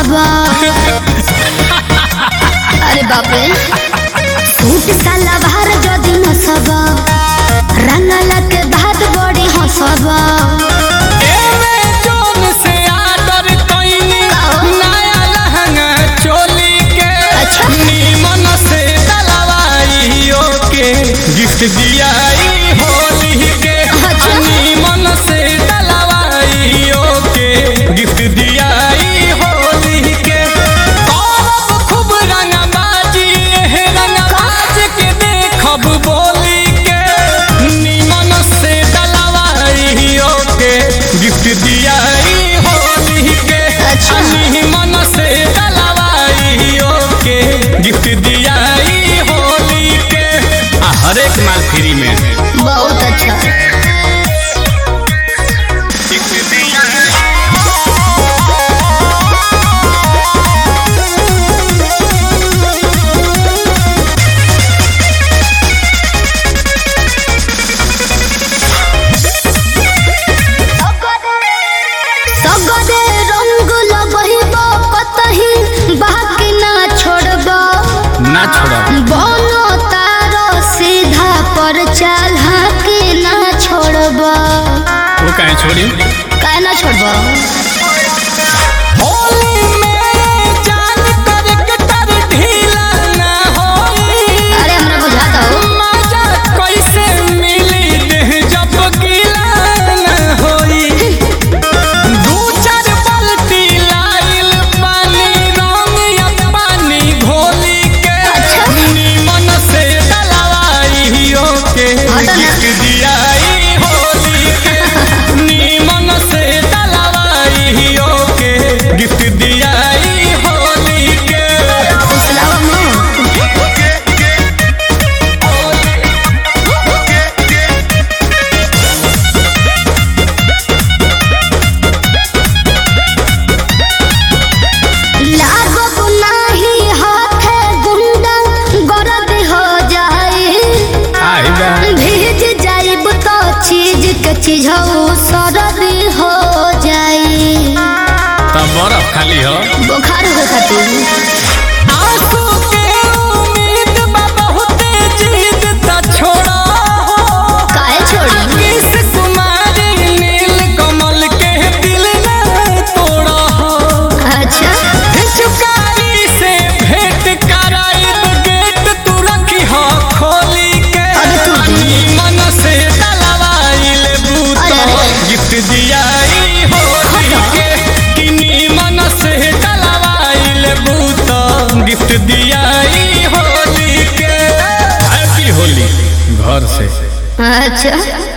हसबा अरे बाप रे सूट सलवार जदी नसबा रंगला के बाद बड़ी हसबा एमे जोन से आदर कइनी नया लहंगा चोली के अच्छा। नीमन से डलवाइयो के गिफ्ट दियाई होली के अच्छा। नीमन से डलवाइयो के गिफ्ट दियाई होली के करब खूब रंगबाजी एह रंगबाज के देखब बोली के नीमन से डलवाइयो के गिफ्ट दियाई होली के अच्छा। नीमन से डलवाइयो के गिफ्ट दियाई होली के आ हर एक माल फ्री में बहुत अच्छा सगरे रंग लगहिब कतही बाकी ना छोड़बा ना छोड़ा बनो तारो सीधा पर चला के ना छोड़बा वो कहीं छोड़ी काहे ना छोड़बा होली में जान कर कटर ढीला ना होई अरे हमरा बुझाता हो मजा कैसे मिली देह जब गीला ना होई दू चार बाल्टी लाइल पानी रंग या पानी घोली के अच्छा। नीमन से डलवाइयो के हटो ना। गिफ्ट दियाई होली के नीमन से डलवाइयो के गिफ्ट दियाई होली के फुसलावा मुंह लागब नाही हाथे गुंडा गरद हो जाए आई बा भीज जाइब तो चीज के चीज सरद हो जाए तब बर्फ खाली हो बुखार हो खातिर आंसू के उम्मीद बा बहुते जीत त छोड़ा हो काहे छोड़ी किस कुमारी नील कमल के दिल न तोड़ा हो अच्छा चुकारी से भेंट कराइब गेट तू रखी हो खोली के अबे तू दी। मन से डलवाइल बूतो अरे, अरे। गिफ्ट दियाई होली के किनी मन से डलवाइल बूतो गिफ्ट दियाई होली के हैप्पी होली घर से अच्छा